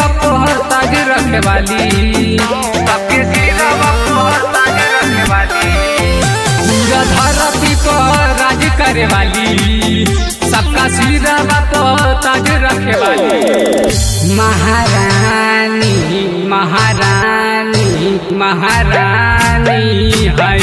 पर ताज रखे वाली सबके सिरवा पर ताज रखे वाली पूरा धरती पर राज करे वाली सबका सिरवा पर ताज रखे वाली महारानी महारानी महारानी है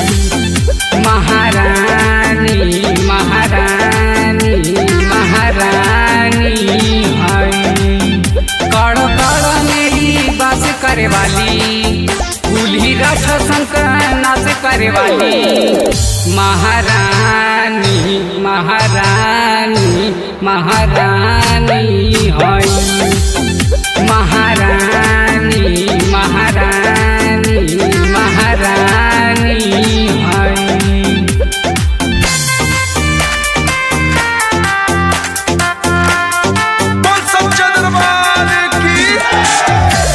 महारानी महारानी महारानी है कड़ कड़ मेरी बात करे वाली कुल्ही रस शंकर नाच करे वाली महारानी महारानी महारानी है महारानी महारानी महारानी है बोल सच्चा दरबार की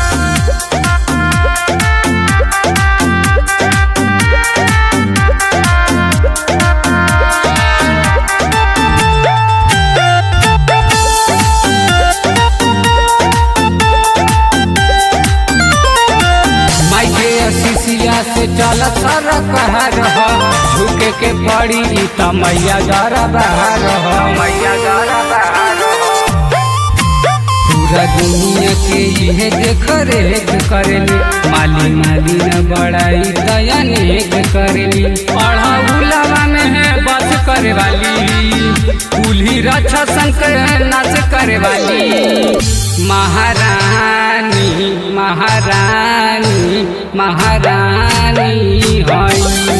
माइके अशीसिया से चल सर कहर हो झुके के पड़ी ई त मैया जर बहार हो मैया जर बहार हो पूरा दुनिया के इहे देख रेख करेली माली माली न बड़ाई दयानेक करेली पढ़ा उलावा में है बस करे वाली कुल्ही रक्षा शंकर नाच करे वाली महारानी महारानी महारानी है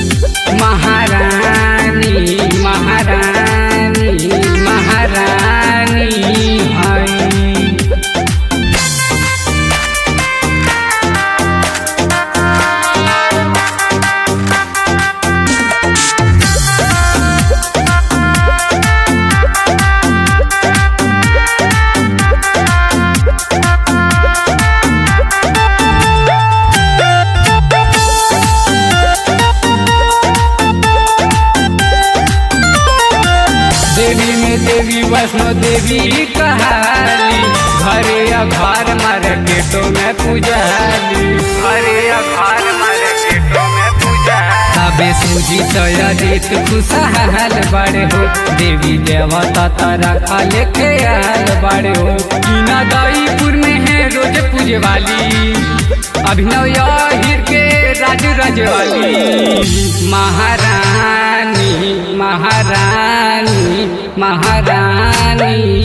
महारानी महारानी महारानी है देवी में देवी वैष्णो देवी कहाली घरे या घर मार्केटो में पुजाली घरे या घर मार्केटो में पुजाली तबे सूजी तयरित खुशहाल बड़े हो देवी देवता तारा खाले ख्याल बड़े हो कीना दाईपुर में है रोज पूजे वाली अभिनव याहिर के राज रजवाली महारानी महारानी महारानी